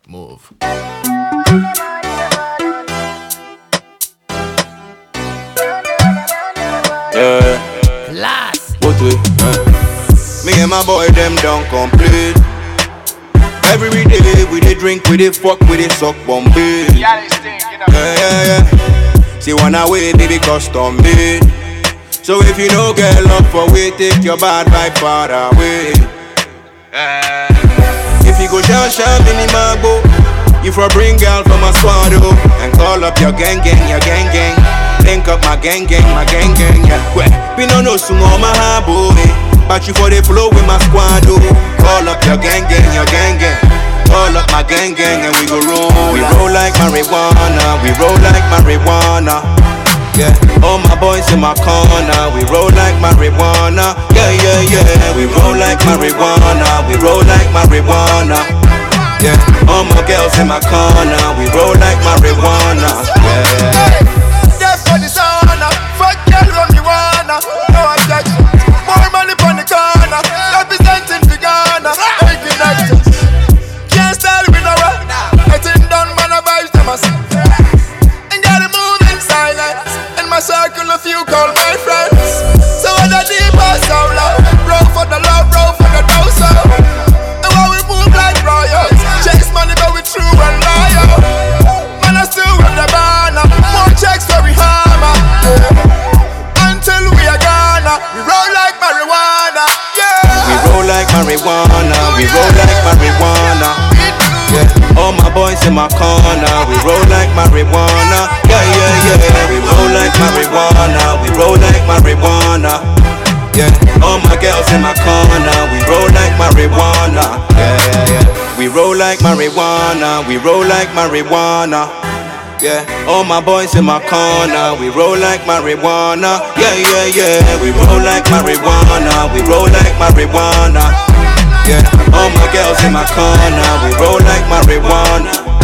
Move. Yeah, Class. what we? Me and my boy them don't complete. Every day we dey drink, we dey fuck, we dey suck Bombay. Yeah, they stink, you know. Yeah, yeah, yeah. See one away, baby, custom made. So if you no get love for we, take your bad vibe far away. Eh. If you go down sharp in the mago, you for bring girl from a swallow and call up your gang gang, your gang gang. Link up my gang gang, my gang gang, yeah. Well, we no know sumo my boy, but you for the flow with my squad, oh. Call up your gang gang, your gang gang. Call up my gang gang and we go roll. We roll like marijuana, we roll like marijuana. Yeah, all my boys in my corner, we roll like marijuana. Yeah, yeah, yeah, we roll like marijuana, we roll like marijuana. Yeah, all my girls in my corner, we roll like marijuana. Yeah. That's for the sauna. Fuck girl when you wanna. No objection. More money on the corner. Representing the Ghana. Hey, connections. Can't style with no one. I think done man a vibes them as. And gotta move in silence. In my circle, a few call my friends. So what the deep or so low. Roll for the love, roll for the dough, so. And while we move like royals. Chase money, but we true and loyal. Man, I still with the banner. More checks where we hammer. Until we are gonna, we roll like marijuana. We Yeah. roll like marijuana, we roll like marijuana. Yeah, all my boys in my corner, we roll like marijuana. Yeah, yeah, yeah, we roll like marijuana, we roll like marijuana. Yeah, all my girls in my corner, we roll like marijuana. Yeah, yeah, yeah. We roll like marijuana, we roll like marijuana. Yeah, all my boys in my corner, we roll like marijuana. Yeah, yeah, yeah, we roll like marijuana, we roll like marijuana. Yeah, all my girls in my corner, we roll like marijuana.